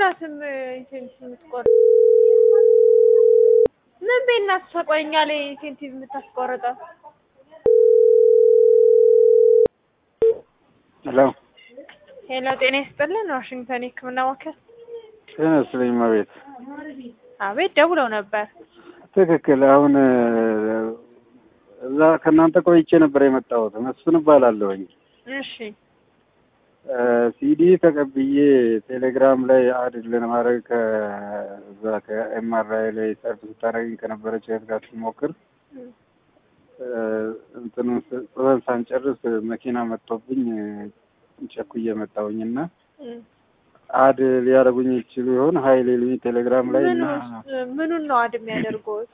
የላትም ኢንሴንቲቭ የምትቆርጥ ምን ቤት ናት እሷ? ቆይ እኛ ላይ ኢንሴንቲቭ የምታስቆርጠው ሄሎ ሄሎ፣ ጤና ይስጥልን። ዋሽንግተን የህክምና ማዕከል። ጤና ይስጥልኝ እመቤት። አቤት፣ ደውለው ነበር። ትክክል። አሁን እዛ ከእናንተ ቆይቼ ነበር የመጣሁት። መስፍን እባላለሁኝ። እሺ፣ ሲዲ ተቀብዬ ቴሌግራም ላይ አድ ለማድረግ ከዛ ከኤምአርአይ ላይ ሰርፍ ስታደርገኝ ከነበረች እህት ጋር ስሞክር እንትኑን ጽበን ሳንጨርስ መኪና መጥቶብኝ ቸኩዬ መጣሁኝ እና አድ ሊያደርጉኝ ይችሉ ይሆን ሀይል ሊሉኝ ቴሌግራም ላይ እና ምኑን ነው አድ የሚያደርጉት?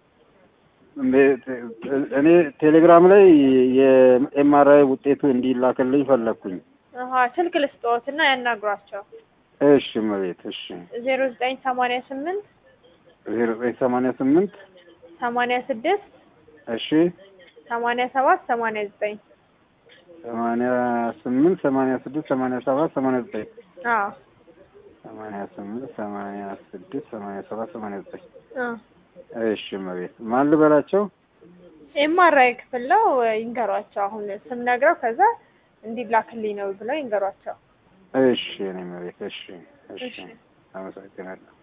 እኔ ቴሌግራም ላይ የኤምአርአይ ውጤቱ እንዲላክልኝ ፈለግኩኝ። አሀ ስልክ ልስጥዎት እና ያናግሯቸው። እሺ እመቤት። እሺ ዜሮ ዘጠኝ ሰማንያ ስምንት ዜሮ ዘጠኝ ሰማንያ ስምንት ሰማንያ ስድስት እሺ ሰማንያ ሰባት ሰማንያ ዘጠኝ ሰማንያ ስምንት ሰማንያ ስድስት ሰማንያ ሰባት ሰማንያ ዘጠኝ አዎ ሰማንያ ስምንት ሰማንያ ስድስት ሰማንያ ሰባት ሰማንያ ዘጠኝ አዎ እሺ እመቤት። ማን ልበላቸው? ኤምአርአይ ክፍል ነው ይንገሯቸው። አሁን ስም ነግረው ከዛ እንዲላክልኝ ነው ብለው ይንገሯቸው። እሺ እኔ እመቤት። እሺ እሺ፣ እሺ። አመሰግናለሁ።